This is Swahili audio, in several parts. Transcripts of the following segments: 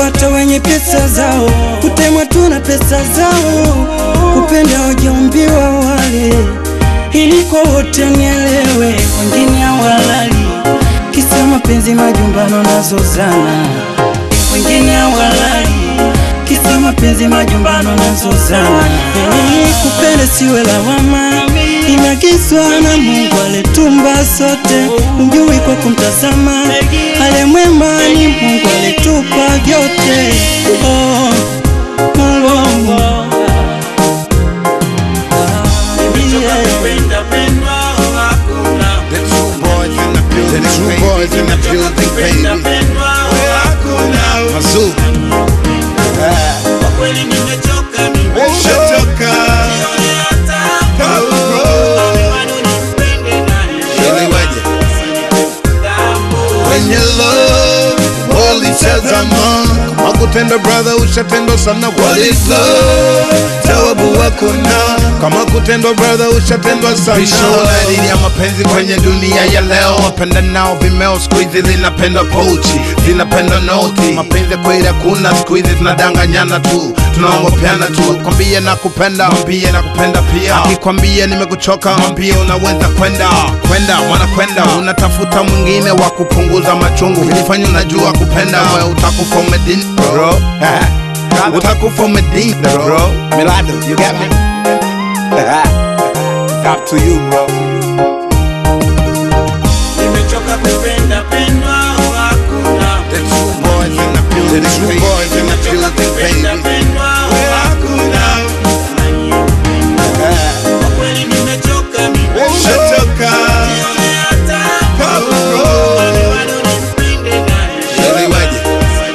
hata wenye pesa zao, kutemwa tu na pesa zao, kupenda hawajaumbiwa wale, ili kwa wote nielewe, wengine hawalali kisa mapenzi, majumbano nazozana, wengine hawalali kisa mapenzi, majumbano nazozana. Hey, kupenda siwe lawama, imeagizwa na Mungu alitumba sote, ujui kwa kumtazama, ale mwema ni Mungu alitupa vyote. Oh, Malongo. Yeah. The true boys in the building, the true boys in the building, baby. Mazoo, umeshachoka. Ili weje? Wenye love walitazama kama kutenda brother, ushatendwa sana. What is love? Jawabu hakuna. Kama kutendwa brother, ushatendwa sana. Vishaona dini ya mapenzi kwenye dunia ya leo, wapenda nao vimeo siku hizi zinapenda pochi, zinapenda noti. Mapenzi kweli hakuna siku hizi, tunadanganyana tu, tunaongopeana tu. Kwambie na kupenda, mwambie na kupenda pia. Akikwambia nimekuchoka, mwambie unaweza kwenda kwenda, wanakwenda unatafuta mwingine wa kupunguza machungu. Ukifanya unajua kupenda, wewe utakufa umedini bro, utakufa umedini bro. Milado, you got me? it's up to you, bro. The true boys in the building, the true boys in the building, baby. Umeshachoka. Ili weje?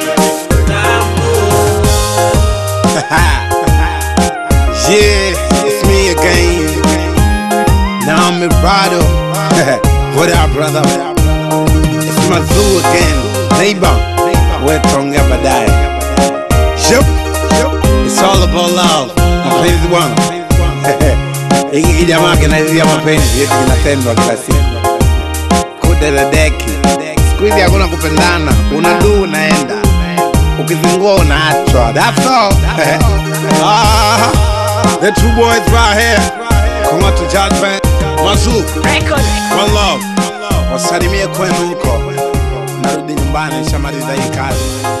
Yeah, it's me again. Now I'm Mirado. what up, brother? It's Mazoo again. Neighbor, we're tonga baadaye. Yep. It's all about love. Mapenzi bwana. Hiki jamaa kinaizia mapenzi yetu kinatendwa kila siku. Kude la deki. Siku hizi hakuna kupendana. Unaduu unaenda. Ukizingua unaachwa. That's all. ah, the two boys right here. Come on to judgment. Mazoo. One love. Wasalimie kwenu huko. Narudi nyumbani, nishamaliza hii kazi.